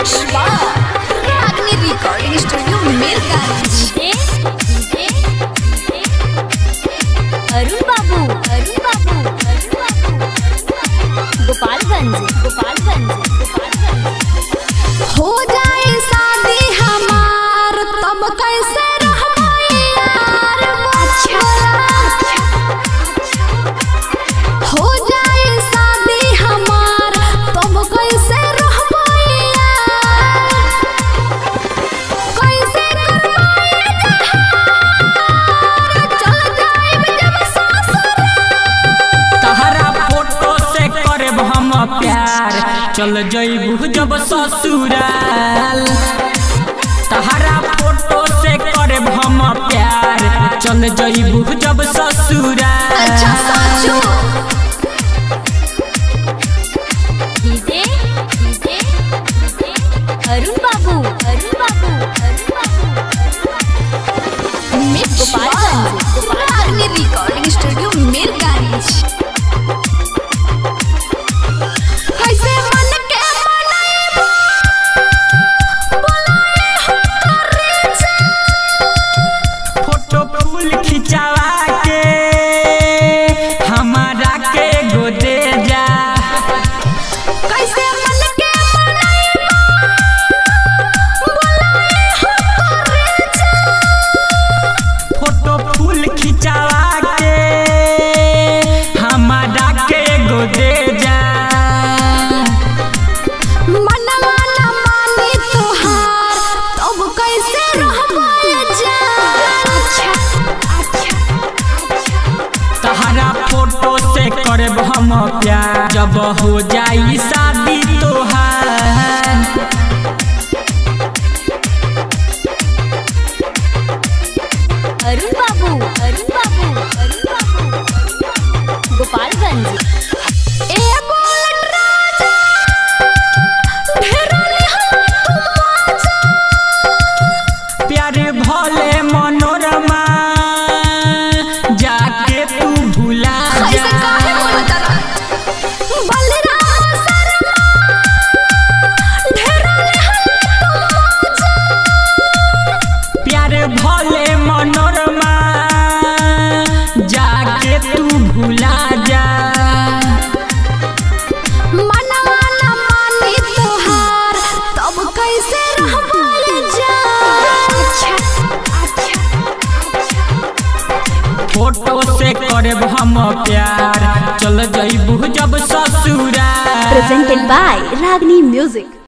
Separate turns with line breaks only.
मिश्रा रागनी recording studio Mirganj
Arun Babu Arun Babu Arun बाबू गोपालगंज गोपालगंज गोपालगंज
हो जाए शादी हमार तब कैसे रहबो यार अच्छा हो जाए शादी हमार तब कैसे रहबो यार कैसे करवाए जहार चल जाए जब ससुर
तहरा फोटो से करब हम प्यार चल जइबू जब ससुराल तहरा फोटो से करब हम प्यार चल जइबू जब ससुराल
अच्छा साचू
DJ DJ DJ Arun Babu Arun Babu Arun बाबू गोपालगंज
रागनी रिकॉर्डिंग स्टूडियो मिरगांज कैसे मन के मनाएबो बुलाए हो करे से
फोटो फूल खिंचावा के हमारा के गोदे जा
कैसे मन के मनाएबो बुलाए हो करे से
फोटो फूल खिंचावा के हमारा के गोदे जा
मनवा न माने तोहार तब कैसे रहबो जान अच्छा अच्छा
तहरा फोटो से करब हम प्यार जब हो जाई शादी तोहार
अरुण बाबू अरुण बाबू अरुण बाबू गोपालगंज
ए बोल राजा ढेरोले हम आजा
प्यार भले मनोरमा जाके तू भुला
ऐसे
जा
काहे बोलत रहा बलराम शर्मा ढेरोले हम आजा
प्यार भले मनोरमा जाके तू भुला जा
मनवा न माने तोहार तब कैसे रहबो जान अच्छा अच्छा
फोटो से करब हम प्यार चल जइबू जब ससुराल
presented by Ragni Music.